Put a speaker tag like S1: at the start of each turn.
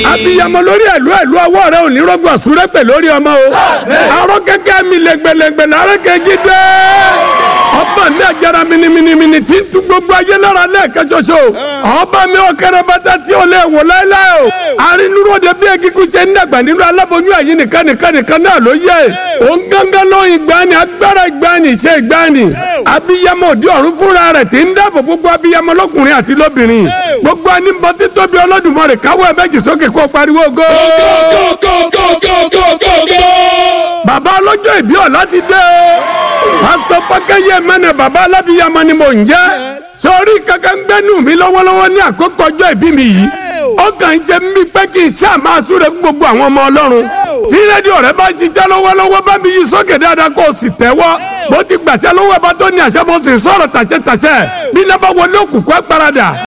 S1: abiyamọ lórí ẹ̀lú ẹ̀lú ọwọ́ rẹ ò ní rọ́gbọ̀ súrẹ́pẹ̀ lórí ọmọ o arọ kẹ́kẹ́ mi lẹ́gbẹ̀lẹ́gbẹ̀ lárẹ́ kẹ́jí dé ọba mi àjàrà miniminimini tí ń tu gbogbo ayé lára lẹ́ẹ̀kẹ́ ṣoṣo ọba mi ọ̀kẹ́rẹ́ bàtà tí ò lè wò láéláé o arínúròde bí ekíkú ṣe ń dàgbà nínú aláboyún ẹ̀yìn nìkan nìkan nìkan náà ló yẹ òun gángan lóyún ìgbani agbára ìgbani ṣe ìgbani abiyamọ òdi ọ̀run fúnra rẹ̀ tí ń dáàbò gbogbo abiyamọ lọ́kùnrin àti lóbìnrin gbogbo anímọ̀ títóbi Olódùmarè káwọ́ ẹ̀ méjì sókè kó pariwo go. bàbá ọlọ́jọ́ ìbí ọ̀la ti dé o pásítọ̀ fákẹ́yẹ mẹ́nà bàbá alábíyamọ ni mò ń jẹ́ sọrí kankan gbẹ́nu mi lọ́wọ́lọ́wọ́ ní àkókò ọjọ́ ìbí mi yìí ó kàn ń ṣe mí pé kí n ṣáà máa súre fún gbogbo àwọn ọmọ ọlọ́run tí rédíò rẹ bá ń ṣiṣẹ́ lọ́wọ́lọ́wọ́ bá mi yí sókè dáadáa kó o sì tẹ́wọ́ bó ti gbàṣẹ́ lọ́wọ́ ẹ bá tó ní àṣẹ mo sì sọ̀rọ̀ tàṣẹ tàṣẹ bí náà bá wọlé òkùnkùn ẹ paradà